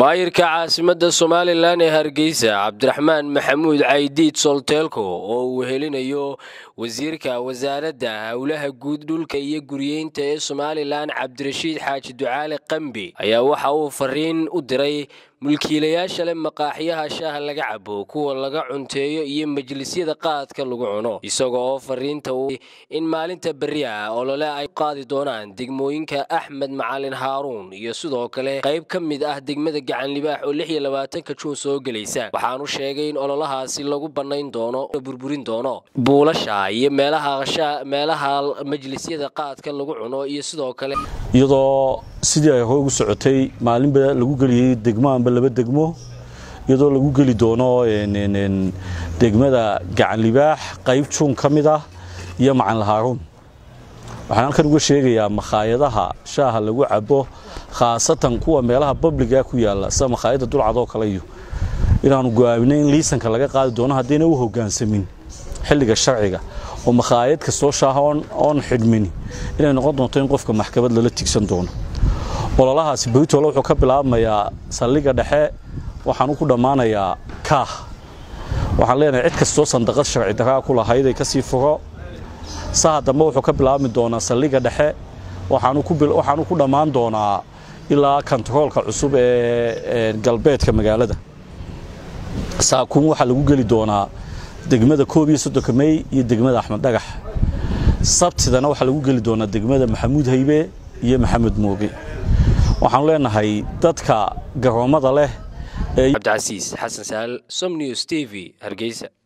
maayirka caasimadda somalilan ee hargeysa cabdiraxmaan maxamuud caydiid solteelko oo uu helinayo wasiirka wasaaradda howlaha guud dhulka iyo guryeynta ee somalilan cabdirashiid xaaji ducaale qambi ayaa waxa uu fariin u diray mulkiilayaasha leh maqaaxyaha shaaha laga cabo kuwa laga cunteeyo iyo majlisyada qaadka lagu cuno isaga oo fariinta in maalinta berri ah olole ay qaadi doonaan degmooyinka axmed macalin haaruun iyo sidoo kale qayb ka mid ah degmada gacan libaax oo lix iyo labaatanka juun soo gelaysa waxaanu sheegay in ololahaasi lagu bannayn doono burburin doono buulasha iyo meelaha meelaha majlisyada qaadka lagu cuno iyo sidoo kale iyadoo sidii ay hore ugu socotay maalinba lagu geliyey degmo amba laba degmo iyadoo lagu geli doono degmada gacan libaax qayb juun ka mid ah iyo macanla haaruun waxaan halkan uga sheegayaa makhaayadaha shaaha lagu cabo khaasatan kuwa meelaha babliga ku yaalla sida makhaayadda dulcadoo kale iyo inaanu go'aaminay in liisanka laga qaadi doono haddayna u hoggaansamin xilliga sharciga oo makhaayad kastoo shaaha oon xidhmin inay noqon doonto in qofka maxkamad lala tigsan doono ololahaasi britole wuxuu ka bilaabmayaa saldhigga dhexe waxaanu ku dhammaanayaa kaah waxaan leenahay cid kastoo sandaqad sharci daraa ku lahayd ay ka sii furo saha dambe wuxuu ka bilaabmi doonaa saldhigga dhexe waxaanu ku dhammaan doonaa ilaa kontaroolka cusub ee galbeedka magaalada saakuun waxaa lagu geli doonaa degmada koob iyo soddonka mey iyo degmada axmed dhagax sabtidana waxaa lagu geli doonaa degmada maxamuud haybe iyo maxamed mooge waxaanu leenahay dadka garoommada leh cabdicasiis xasan sahal som news t v hargeysa